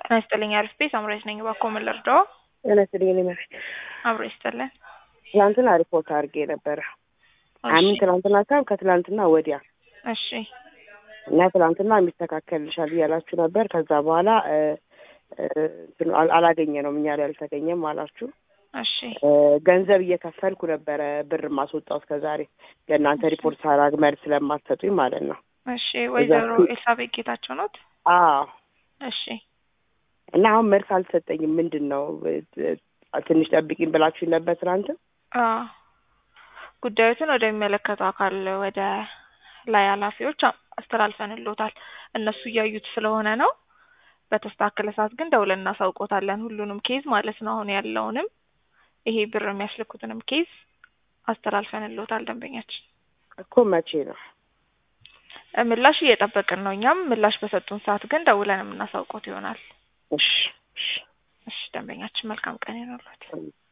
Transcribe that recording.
ጤና ይስጥልኝ አሪፍ ቤት አምራች ነኝ። እባክዎ ምን ልርዳዎ? ጤና ይስጥልኝ እኔ መቤት አብሮ ይስጥልን። ትናንትና ሪፖርት አድርጌ ነበረ። አሚን ትናንትና ሳይሆን ከትናንትና ወዲያ እሺ እና ትናንትና የሚስተካከልልሻል እያላችሁ ነበር። ከዛ በኋላ እ እ እንትኑ አል- አላገኘነውም እኛ ላይ አልተገኘም አላችሁ። እሺ እ ገንዘብ እየከፈልኩ ነበረ ብር ማስወጣው እስከ ዛሬ ለእናንተ ሪፖርት ሳራግ መልስ ስለማትሰጡኝ ማለት ነው። እሺ ወይዘሮ እዛ- ኤልሳቤጥ ጌታቸው ኖት? አዎ እሺ እና አሁን መልስ አልሰጠኝም። ምንድን ነው እ- እ- ትንሽ ጠብቂኝ ብላችሁኝ ነበር ትናንት። አዎ ጉዳዮትን ወደሚመለከተው አካል ወደ ላይ ኃላፊዎች አ- አስተላልፈንልዎታል። እነሱ እያዩት ስለሆነ ነው። በተስተካከለ ሰዓት ግን ደውለን እናሳውቆታለን። ሁሉንም ኬዝ ማለት ነው። አሁን ያለውንም ይሄ ብር የሚያስልኩትንም ኬዝ አስተላልፈንልዎታል። ደንበኛችን እኮ መቼ ነው? እ ምላሽ እየጠበቅን ነው። እኛም ምላሽ በሰጡን ሰዓት ግን ደውለን የምናሳውቆት ይሆናል። እሺ እሺ እሺ ደንበኛችን መልካም ቀን ይኖርዎት።